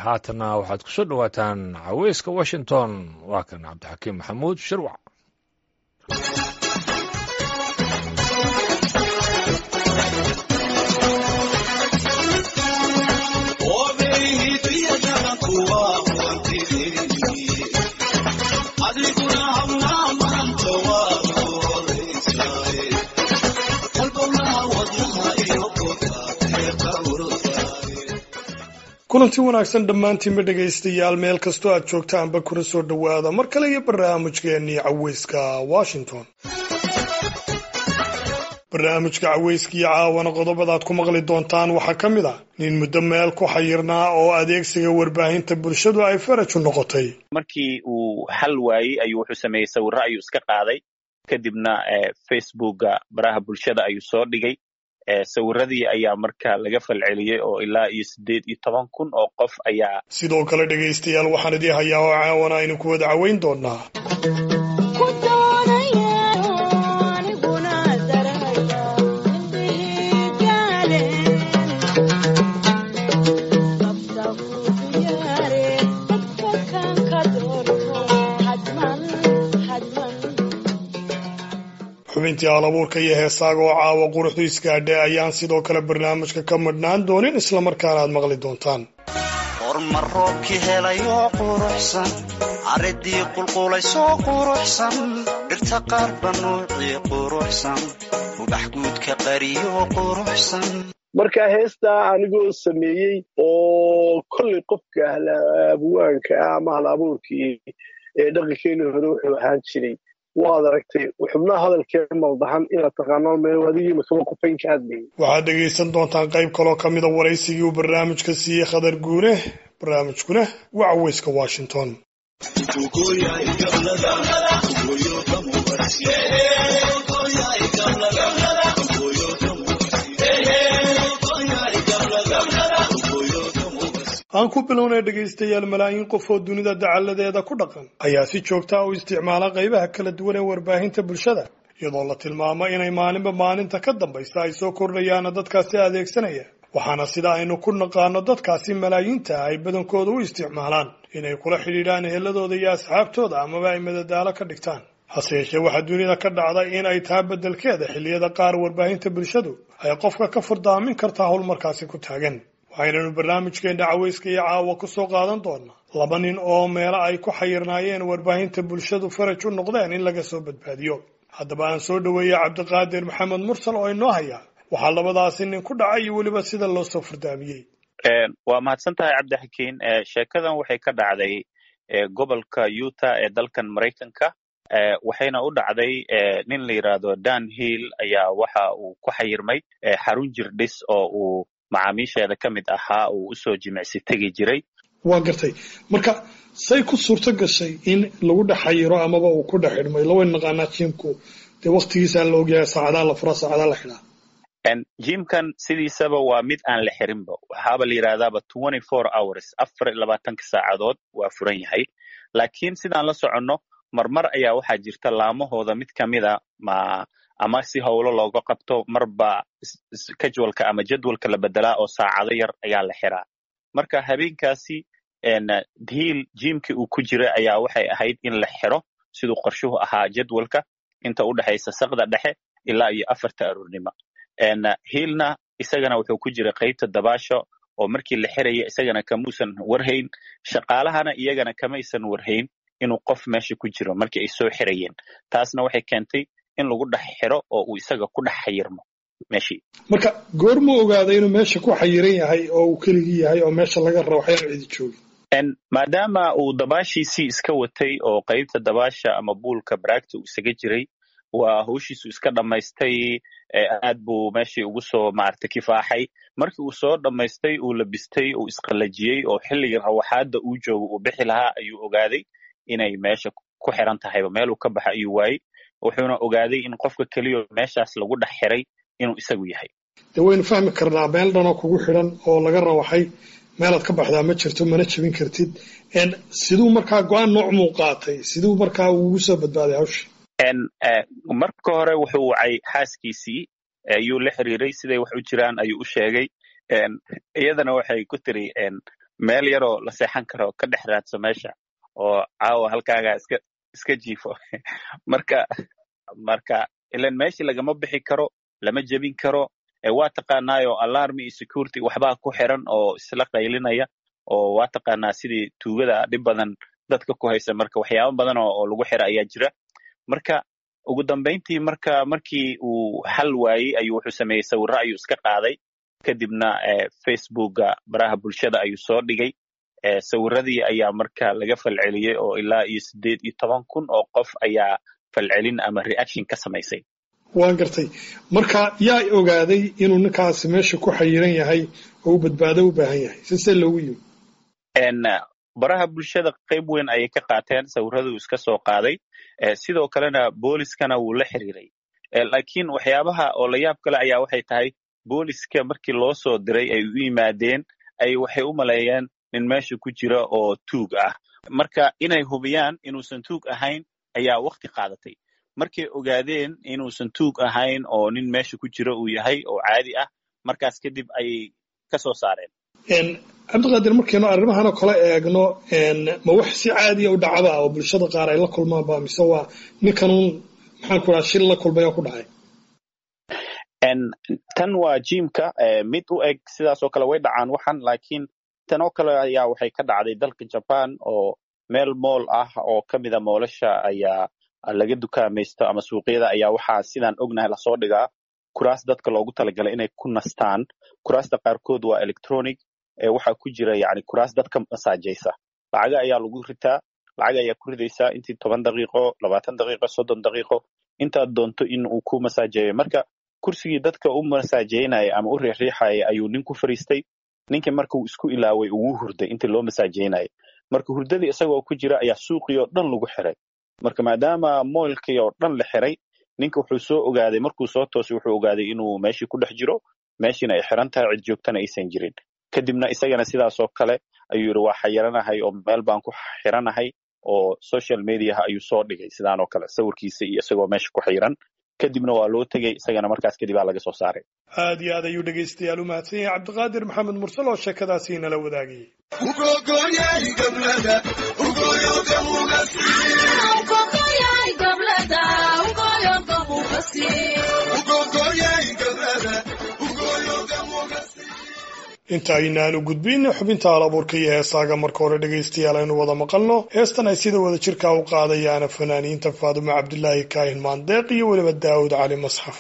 haatanna waxaad ku soo dhowaataan caweyska washington waa kan cabdixakiim maxamuud shirwac kulanti wanaagsan dhammaantiinba dhegaystayaal meel kastoo aad joogtaanba kuna soo dhowaada mar kale iyo barnaamijkeennii caweyska washington barnaamijka caweyskiio caawana qodobadaad ku maqli doontaan waxaa ka mid ah nin muddo meel ku xayirnaa oo adeegsiga warbaahinta bulshadu ay faraju noqotay markii uu xal waayey ayuu wuxuu sameeyey sawirro ayuu iska qaaday kadibna facebooka baraha bulshada ayuu soo dhigay sawiradii ayaa marka laga falceliyey oo ilaa iyo siddeed iyo toban kun oo qof ayaa sidoo kale dhegaystayaal waxaan idii hayaa oo caawana aynu ku wada caweyn doonaa xubintii halabuurka iyo heesaaga oo caawa quruxdu isgaadhay ayaan sidoo kale barnaamijka ka madhnaan doonin islamarkaana aad maqli doontaan hormar roobkii helayoo quruxsan caridii qulqulaysoo quruxsan dhirta qaarba nuucii quruxsan ubax guudka qariyoo quruxsan marka heestaa anigoo sameeyey oo kollay qofka ahlaabwaanka ah ama ahlabuurkii ee dhaqankeeni hore wuxuu ahaan jiray waad aragtay xubnaha hadalkee maldahan inaad taqaanaan meel adigiima kaba qofayn ka hadlayay waxaad dhegaysan doontaan qayb kaloo ka mida waraysigii uu barnaamijka siiyey khadar guune barnaamijkuna waa caweyska washington aan ku bilownay dhegaystayaal malaayiin qof oo dunida dacalladeeda ku dhaqan ayaa si joogtaa u isticmaala qaybaha kala duwan ee warbaahinta bulshada iyadoo la tilmaamo inay maalinba maalinta ka dambaysa ay soo kordhayaana dadkaasi adeegsanaya waxaana sida aynu ku naqaano dadkaasi malaayiinta ay badankooda u isticmaalaan inay kula xidhiidhaan eheladooda iyo asxaabtooda amaba ay madadaalo ka dhigtaan hase yeeshee waxaa dunida ka dhacda in ay taha beddelkeeda xilliyada qaar warbaahinta bulshadu ay qofka ka furdaamin kartaa howl markaasi ku taagan waxaynanu barnaamijkeenna caweyska iyo caawa ku soo qaadan doonaa laba nin oo meelo ay ku xayirnaayeen warbaahinta bulshadu faraj u noqdeen in laga soo badbaadiyo haddaba aan soo dhoweeyey cabdiqaadir maxamed mursal oo inoo haya waxaa labadaasi nin ku dhacay iyo weliba sida loo soo furdaamiyey waa mahadsan tahay cabdixakiin sheekadan waxay ka dhacday gobolka utah ee dalkan maraykanka waxayna u dhacday nin la yidhaahdo dan hill ayaa waxa uu ku xayirmay xarun jirdhis oo uu macaamiisheeda ka mid ahaa uu usoo jimicsi tegi jiray waa gartay marka say ku suurto gashay in lagu dhex xayiro amaba uu ku dhex xidhmay lawayn naqaanaa jimku dee waktigiisaa la ogyahay saacadaa la furaa saacadaa la xidhaa jimkan sidiisaba waa mid aan la xirinba waxaaba la yidhahdaaba twenty four hours afar iyo labaatanka saacadood waa furan yahay laakiin sidaan la soconno marmar ayaa waxaa jirta laamahooda mid ka mida ma ama si howlo looga qabto marba casualka ama jadwalka la bedelaa oo saacado yar ayaa la xiraa marka habeenkaasi hiil jimkii uu ku jira ayaa waxay ahayd in la xiro siduu qorshuhu ahaa jadwalka inta u dhexaysa sakda dhexe ilaa iyo afarta aroornimo hiilna isagana wuxuu ku jira qaybta dabaasho oo markii la xiraya isagana kamuusan warhayn shaqaalahana iyagana kamaysan warhayn inuu qof meesha ku jiro markii ay soo xirayeen taasna waxay keentay in lagu dhex xiro oo uu isaga ku dhex xayirmo meeshii marka goorma ogaaday inuu meesha ku xayiran yahay oo uu keligii yahay oo meesha laga rabo waxyaan cidi joogin maadaama uu dabaashiisii iska watay oo qaybta dabaasha ama buulka baraagta uu isaga jiray waa hawshiisu iska dhammaystay aad buu meeshii ugu soo maaragtay kifaaxay markii uu soo dhammaystay uu labistay uu isqallajiyey oo xilligii rawaxaadda uu joogo uu bixi lahaa ayuu ogaaday inay meesha ku xiran tahayba meeluu ka baxa ayuu waayey wuxuuna ogaaday in qofka keliyo meeshaas lagu dhex xiray inuu isagu yahay dee waynu fahmi karnaa meel dhanoo kugu xidhan oo laga rawaxay meelaad ka baxdaa ma jirto mana jebin kartid siduu markaa go-aan nooc muu qaatay siduu markaa ugu soo badbaaday hawsha marka hore wuxuu wacay xaaskiisii ayuu la xiriiray siday wax u jiraan ayuu u sheegay iyadana waxay ku tiri meel yaroo la seexan karo ka dhex raadso meesha oo caawa halkaagaa iska iska jiifo marka marka ilan meeshii lagama bixi karo lama jebin karo waa taqaanaayo alarmi iyo security waxbaa ku xiran oo isla qaylinaya oo waa taqaanaa sidii tuugada dhib badan dadka ku haysa marka waxyaaba badan oo lagu xira ayaa jira marka ugu dambayntii marka markii uu xal waayey ayuu wuxuu sameeyey sawirro ayuu iska qaaday kadibna facebooka baraha bulshada ayuu soo dhigay sawiradii ayaa marka laga falceliyey oo ilaa iyo siddeed iyo toban kun oo qof ayaa falcelin ama reaction ka samaysay waan gartay marka yaa ogaaday inuu ninkaasi meesha ku xayiran yahay oo u badbaado u baahan yahay sisee loogu yimi baraha bulshada qayb weyn ayay ka qaateen sawiraduu iska soo qaaday sidoo kalena booliskana wuu la xiriiray laakiin waxyaabaha oo la yaab kale ayaa waxay tahay booliska markii loo soo diray ay u yimaadeen ay waxay u maleeyeen nin meesha ku jira oo tuug ah marka inay hubiyaan inuusan tuug ahayn ayaa wakti qaadatay markay ogaadeen inuusan tuug ahayn oo nin meesha ku jira uu yahay oo caadi ah markaas kadib ayay ka soo saareen cabdiqaadir markaynu arrimahan oo kale eegno ma wax si caadiya u dhacda oo bulshada qaar ay la kulmaanba mise waa ninkanuun maxaan ku dhaha shil la kulmay oo ku dhacay tan waa jimka mid u eg sidaas oo kale way dhacaan waxan laakiin tan oo kale ayaa waxay ka dhacday dalka jaban oo meel mool ah oo ka mida moolasha ayaa laga dukaamaysto ama suuqyada ayaa waxaa sidaan ognahay lasoo dhigaa kuraas dadka loogu talagalay inay ku nastaan kuraasta qaarkood waa electronic waxaa ku jira yani kuraas dadka masaajaysa lacaga ayaa lagu ritaa lacag ayaa ku ridaysaa intii toban daqiiqo labaatan daqiiqo soddon daqiiqo intaad doonto in uu ku masaajeeyo marka kursigii dadka u masaajeynaya ama u riixriixaya ayuu nin ku fariistay ninkii marka uu isku ilaaway ugu hurday intii loo masaajeynaya marka hurdadii isagoo ku jira ayaa suuqii oo dhan lagu xiray marka maadaama moylkii oo dhan la xiray ninka wuxuu soo ogaaday markuu soo toosay wuxuu ogaaday inuu meeshii ku dhex jiro meeshiina ay xiran tahay cid joogtana aysan jirin kadibna isagana sidaasoo kale ayuu yidhi waa xayiranahay oo meel baan ku xiranahay oo social mediaha ayuu soo dhigay sidaan oo kale sawirkiisa iyo isagoo meesha ku xiran kadibna waa loo tegey isagana markaas kadib aa laga soo saaray aad iyo aad ayuu dhegaystayaal u mahadsan yahay cabdiqaadir maxamed mursal oo sheekadaasi inala wadaagayay inta aynaanu gudbin xubinta alabuurka iyo heesaaga marka hore dhegaystayaal aynu wada maqalno heestan ay sida wada jirkaa u qaadayaana fanaaniinta faadumo cabdilaahi kaahin maandeeq iyo weliba daawud cali masxaf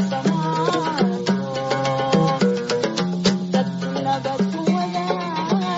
Thank you.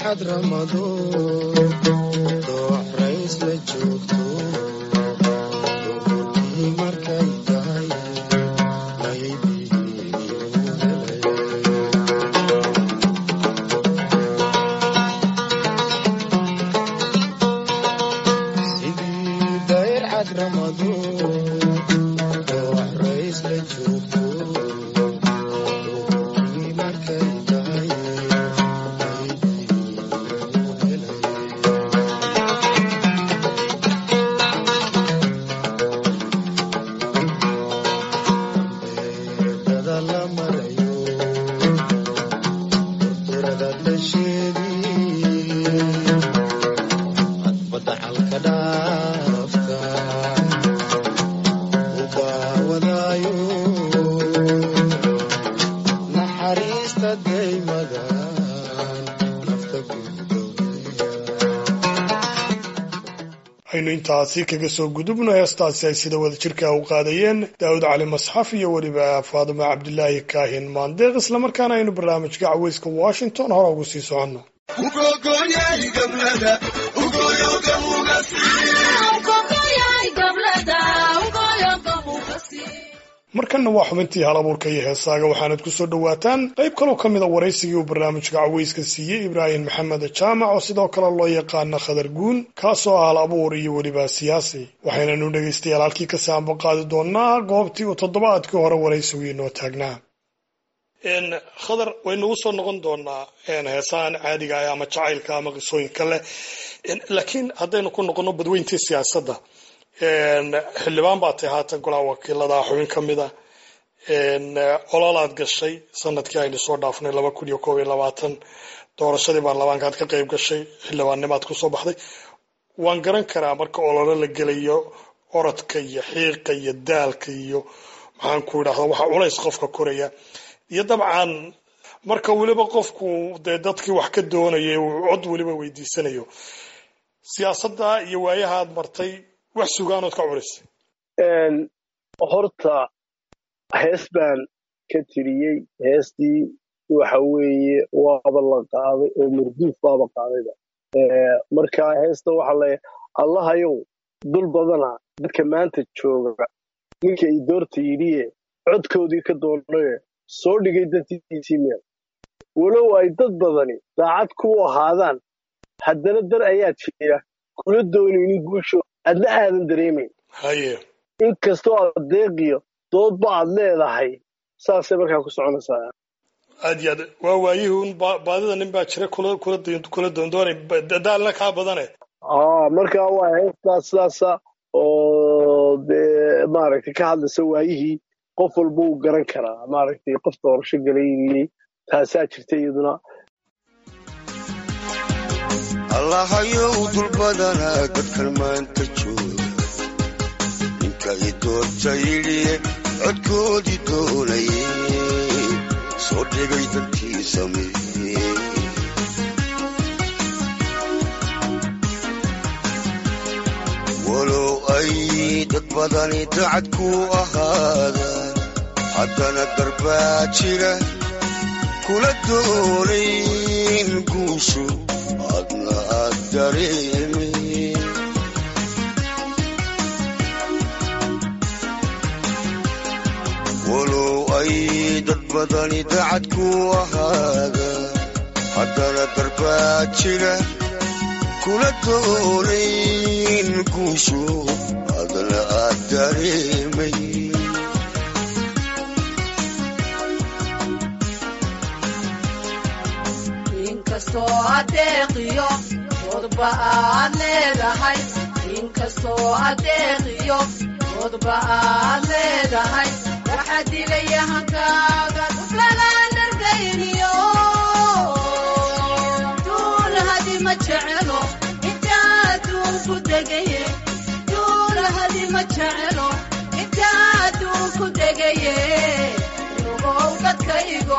xadramado doox rays la joogto duhurkii markay tahay maydiiyu helay sidii dayr cadramado doox rays la joogto duhurkii markay tahay maydiiyu helay beedada la marayo durturada dasheedii cadbadda calka dhaafta u daawadaayo naxariista daymadan nafta gudowaya aynu intaasi kaga soo gudubno heestaasi ay sida wada jirka u qaadayeen daawud cali masxaf iyo weliba faadima cabdilaahi kaahin maandeeq islamarkaana aynu barnaamijka caweyska washington hore ugu sii soconno markanna waa xubintii hal abuurka iyo heesaaga waxaanad ku soo dhowaataan qayb kaloo ka mida waraysigii uu barnaamijka caweyska siiyey ibraahim maxamed jaamac oo sidoo kale loo yaqaana khadar guun kaasoo ah hal abuur iyo weliba siyaasi waxaynanu dhegaystayaal halkii ka saanba qaadi doonaa goobtii uu toddobaadkii hore waraysigu inoo taagnaa khadar waynu u soo noqon doonaa heesahan caadiga ah ama jacaylka ama qisooyinka leh laakiin haddaynu ku noqono badweyntii siyaasadda xildhibaan baa tay haatan golaha wakiilada xubin ka mida ololaad gashay sanadkii aynu soo dhaafnay laba kun iyo koob iyo labaatan doorashadii baarlamaankaad ka qayb gashay xildhibaannimaad kusoo baxday waan garan karaa marka ololo la gelayo orodka iyo xiiqa iyo daalka iyo maxaan ku idhahda waxa culays qofka koraya iyo dabcan marka weliba qofku dee dadkii wax ka doonaya uu cod weliba weydiisanayo siyaasadda iyo waayahaad martay wax sugaanood ka culisay horta hees baan ka tiriyey heestii waxa weeye waaba la qaaday oo marduuf baaba qaadayba marka heesta waxa le allahayow dul badana dadka maanta jooga ninka i doorta yidhiye codkoodii ka doonaye soo dhigay dantiisii meel walow ay dad badani daacad ku ahaadaan haddana dar ayaa jira kula doonaynin guusho adna aadan dareemayn haye inkastoo aad deeqiyo doodba aad leedahay saasay markaa ku soconaysaa aad iyo aad waa waayihii un ba- baadida nin baa jira kula kula doon- kula doondoonay ba- daalna kaa badane aa markaa waa heestaa sidaasa oo dee maaragtay ka hadlaysa waayihii qof walba uu garan karaa maaragtay qof doorasho galaynayey taasaa jirta iyaduna allahayow dul badanaa dadkan maanta jooga ninka i doorta yidhiye codkoodii doonaye soo dhigay dadkii sameeye walow ay dad badani dacad ku ahaadaan haddana darbaa jira kula doonayn guushu adna aad dareemayn walow ay dad badani dacad ku ahaadaan haddana darbaa jira kula doonayn guushu adna aad dareemayn inkastoo adeeqiyo codba aad leedahay inkastoo adeeqiyo codba aad leedahay waxaa dilaya hankaaga duflagaan dhargayniyo duulahadi ma jecelo intaa adduunku degaye duulahadi ma jecelo intaa adduunku degaye nugow dadkaygo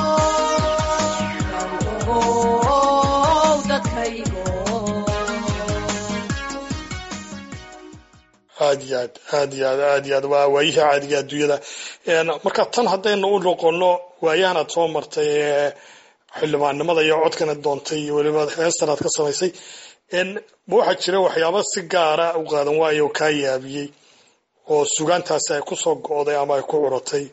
aad iyo aad aad iyo aad aad iyo aad waa waayihii caadiga adduunyada Een, marka tan haddaynu u noqono waayahan aad soo martay ee xildhibaannimada iyo codkana doontay iyo weliba heestan aad ka samaysay ma waxaa jira waxyaaba si gaara u qaadan waayo oo kaa yaabiyey oo sugaantaasi ay ku soo go'day ama ay ku curatay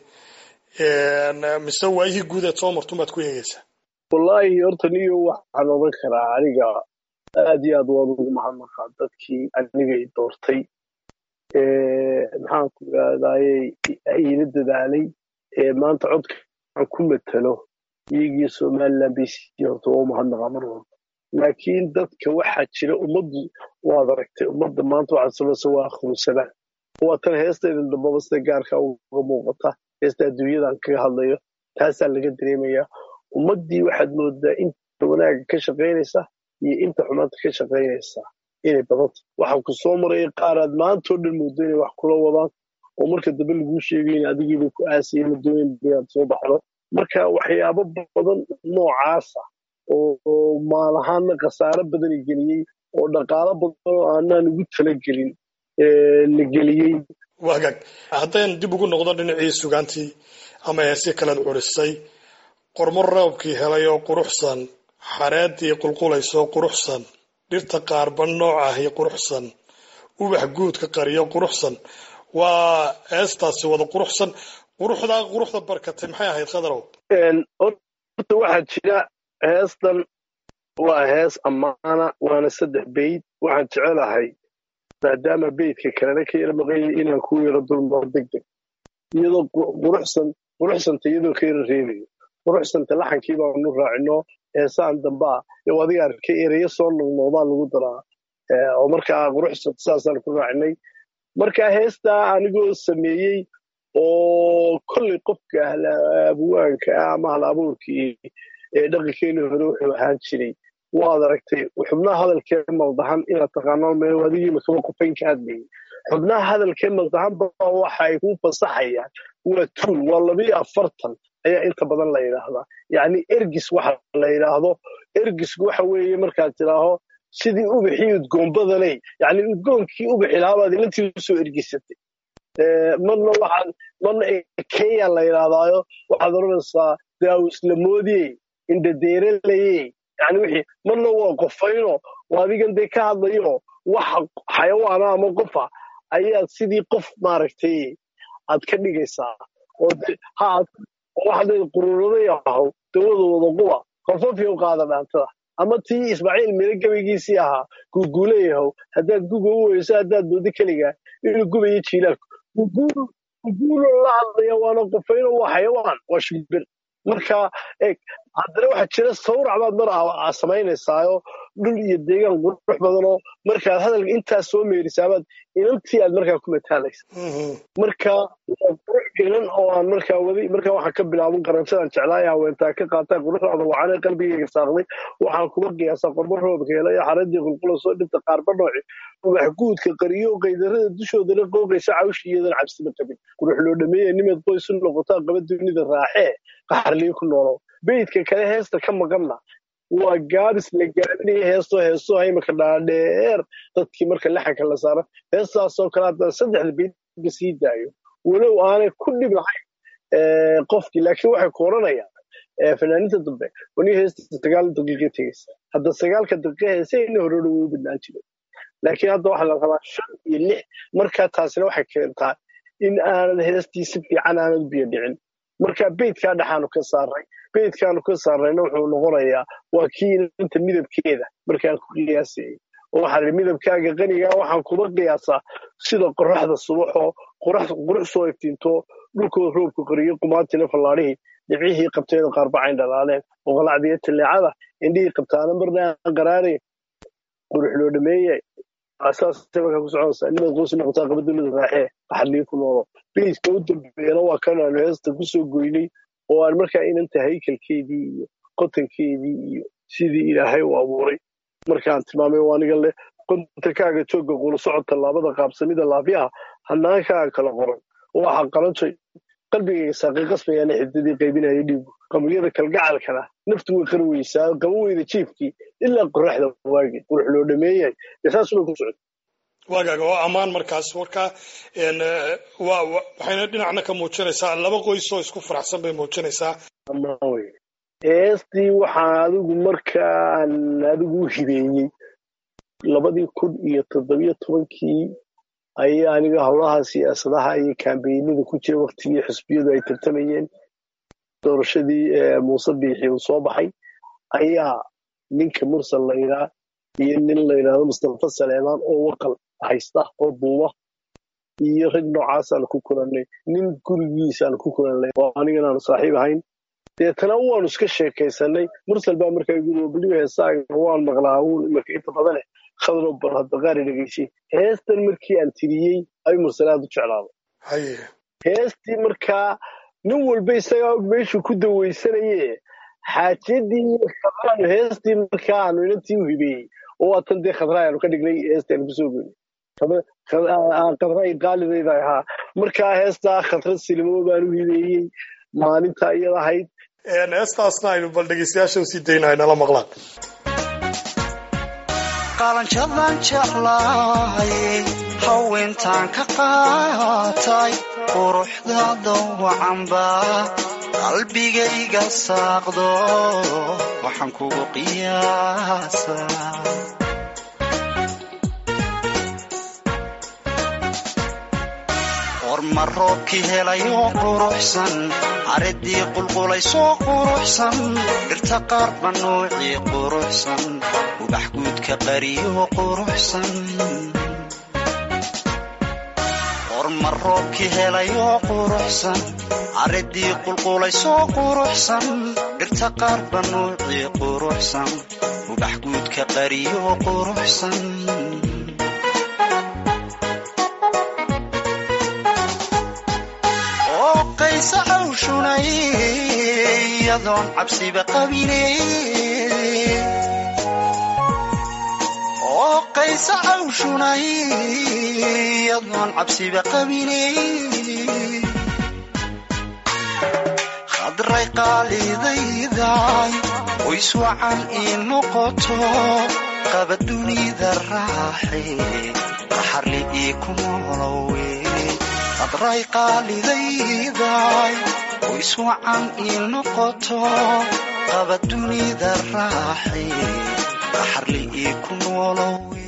mise waayihii guud eed soo martun baad ku eegaysaa wallaahi horta niyo waxaan odan karaa aniga aad iyo aad waan ugu mahadnaqaa dadkii aniga i doortay maxaan ku idhahdayey iila dadaalay maanta codka aan ku matalo iyagii somaliland bay sii horta waa u mahadnaqaa mar walba laakiin dadka waxaa jira ummaddu waad aragtay ummadda maanta waxaad samaysa waa akhrusadaan waa tan heestayda dambaba sida gaarka uga muuqata heesta adduunyadan kaga hadlayo taasaa laga dareemayaa ummaddii waxaad moodaa inta wanaagga ka shaqaynaysa iyo inta xumaanta ka shaqaynaysa inay badanta waxaa ku soo maraya qaaraad maantao dhan moodo inay wax kula wadaan oo marka dambe laguu sheegayn adigiiba ku aasaya la doonayn inaad soo baxdo marka waxyaabo badan noocaasa oo maalahaana khasaaro badana geliyey oo dhaqaalo badan oo aanaan ugu talagelin la geliyey wagaag haddaynu dib ugu noqdo dhinacii sugaantii ama heesii kalead curisay qormo roobkii helay oo quruxsan xareeddii qulqulaysoo quruxsan dhirta qaarba nooc ahi quruxsan ubax guudka qariyo quruxsan waa heestaasi wada quruxsan quruxdaa quruxda barkatay maxay ahayd khadarow horta waxaa jira heestan waa hees ammaana waana saddex beyd waxaan jecelahay maadaama beydka kalena ka yara maqanyay inaan ku yaro dulmaro deg deg iyadoo quruxsan quruxsanta iyadoo ka yara reebayo quruxsanta laxankii baanu raacino heesaan dambaa yow adiga arkay ereyo soo noqnoqdaa lagu daraa oo markaa quruxsanta saasaan ku raacinay markaa heestaa anigoo sameeyey oo kolley qofka ahlabuwaanka ah ama hal abuurkii ee dhaqankeeni hore wuxuu ahaan jiray waad aragtay xubnaha hadalkee maldahan inaad taqaano meel adigiima kaba qofayn ka hadlayay xubnaha hadalkee maldahan baa waxa ay ku fasaxayaan waa tuul waa labiyo afartan ayaa inta badan la yidhaahdaa yacni ergis waxa la yidhaahdo ergisku waxa weeye markaad tidhaaho sidii ubaxii udgoonbadanay yacni udgoonkii ubaxi lahabaad ilantii usoo ergisatay marna waxaad marna kenya la yidhaahdaayo waxaad odhanaysaa daawuslamoodiyey indhadeeralayey yani wixii marna waa qofayno oo adigan dee ka hadlayo waxa xayawaana ama qofa ayaad sidii qof maaragtay aad ka dhigaysaa oo waxaad qururaday ahaw dawada wada quba qofafyow qaada dhaantada ama tii ismaaciil mire gabaygiisii ahaa guuguulayahow haddaad guga u weyso haddaad moodo keligaa inuu gubayo jiilaalku guguulo la hadlaya waana qofayno waa xayawaan waa shimbir marka eeg haddana waxaa jira sawrac baad mar aa samaynaysaayo dhul iyo deegaan qurux badanoo markaad hadalka intaas soo meerisaabaad inantii aad markaa ku mataalaysa marka qurux gelan oo aan markaa waday markaa waxaan ka bilaaban qaransadaan jeclaaya haweentaa ka qaataa quruxdaada wacane qalbigayga saaqday waxaan kuma qiyaasaa qormo roobka hela iyo xaradii qulqulasoo dhinta qaarba nooci ubax guudka qariyo qaydarada dushoodana qooqaysa cawshi iyadan cabsima qabin qurux loo dhameeya nimaad qoys u noqotaa qaba dunida raaxee qaxarliyo ku noolow beydka kale heesta ka maqanna waa gaabis la gaabinaya heestoo heestoo imika dhaadheer dadkii marka laxanka la saaro heestaasoo kale haddaan saddexda beydba sii daayo walow aanay ku dhib lahayn qofkii laakiin waxay ku odhanayaan fanaaniinta dambe wani heesta sagaal daqiiqa tegaysa hadda sagaalka daqiiqa heesayna hore way u badnaan jiray laakiin hadda waxaa la rabaa shan iyo lix markaa taasina waxay keentaa in aanad heestii si fiican aanad biyo dhicin marka beydkaa dhexaanu ka saaray beydkaanu ka saarayna wuxuu noqonayaa waa kii inanta midabkeeda markaan ku qiyaasayay oo waxaa midabkaaga qanigaa waxaan kuma qiyaasaa sida qoraxda subaxoo qurux soo iftiinto dhulkoo roobka qoriyo qumaatina fallaadhihii dhibcihii qabteeda qaarbacayn dhalaaleen oqolacdiyo taleecada indhihii qabtaana marna aan qaraarayn qurux loo dhameeye saasay markaa ku soconaysaa nimaad qoys noqotaa qaba dowlada raaxee qaxadliyo ku noolo beydka u dambeeyana waa kan aanu heesta kusoo goynay oo aan markaa inanta haykalkeedii iyo qotankeedii iyo sidii ilaahay u abuuray markaan tilmaamay waa aniga leh qontankaaga joogga qula socodka laabada qaabsamida laafyaha hanaankaaga kala qoran waxa qalantoy qalbigayga saaqay qasbayaana xidadii qaybinaya dhiigu qabriyada kalgacalkana naftu way qari weysaa qaba weyda jiifkii ilaa qoraxda waagi qurux loo dhameeyay saasubay ku socda waagaaga waa ammaan markaas marka waxayna dhinacna ka muujinaysaa laba qoys oo isku faraxsan bay muujinaysaa heestii waxaan adigu markaan adigu u hibeeyey labadii kun iyo toddobiyo tobankii ayaa aniga howlaha siyaasadaha iyo kambeynada ku jira waktigii xisbiyadu ay tartamayeen doorashadii muuse biixi uu soo baxay ayaa ninka mursal layidhaa iyo nin layidhaahdo mustafa saleemaan oo waqal haysta oo duuba iyo rag noocaasaan ku kulannay nin gurigiisaan ku kulannay oo aniganaanu saaxiib ahayn deetana waanu iska sheekaysanay mursal baa markaa guri baliba heesaaga waan maqlaa uun imarka inta badane khadro bal hadda qaari dhegaysay heestan markii aan tiriyey ayuu mursal aad u jeclaaday haye heestii markaa nin walba isagaa og meeshuu ku dawaysanaye xaajiyadii khadraanu heestii markaa aanu inantii u hibeeyey oo waatan dee khadraa aanu ka dhignay heestii aanu kusoo goynay khadray qaalidayda ahaa markaa heestaa khadra silimo baan u hibeeyey maalinta iyada ahayd heestaasna aynu bal dhegeystayaasha usii daynahay nala maqlaan qalanjadan jeclahay haweentaan ka qaatay quruxda dawacanba qalbigayga saaqdo waxaan kugu qiyaasaa horma roobkii helayo quruxsan caridii qulqulaysoo quruxsan dhirta qaarba nuucii quruxsan ubax guudka qariyo quruxsan horma roobkii helayo quruxsan caridii qulqulaysoo quruxsan dhirta qaarba nuucii quruxsan ubax guudka qariyo quruxsan qaysa cawshunay iyadoon cabsiba qabine oo qaysa cawshunay iyadoon cabsiba qabine khadray qaalidayday qoys wacan ii noqoto qaba dunida raaxe qaxarli ii ku noolowe qadray qaalidayday qoys wacan ii noqoto qaba dunida raaxe qaxarli ii ku noolowe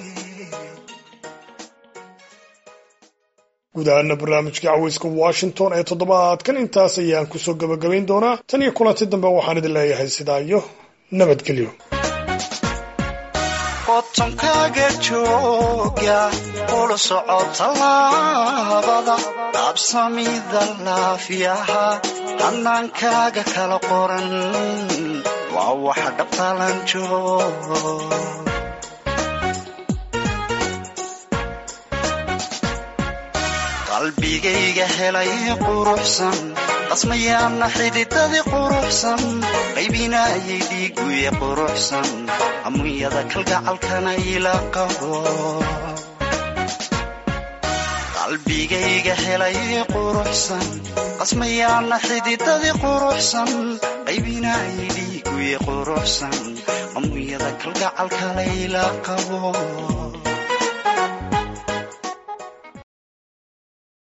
guud ahaana barnaamijka caweyska washington ee toddobaadkan intaas ayaan kusoo gebagabayn doonaa tan iyo kulanti dambe waxaan idin leeyahay sidaa iyo nabadgelyo qotonkaaga jooga ula soco tallaabada qaabsamida laafiyaha hannaankaaga kala qoran waa waxa dhabtalan joog qalbigayga helay quruxsan qasmayaana xididadii quruxsan qaybinaayay dhiiguye quruxsan amuyada kalgacalkana ila qabo qalbigayga helay quruxsan qasmayaana xididadii quruxsan qaybinaayay dhiiguye quruxsan amuyada kalgacalkana ila qabo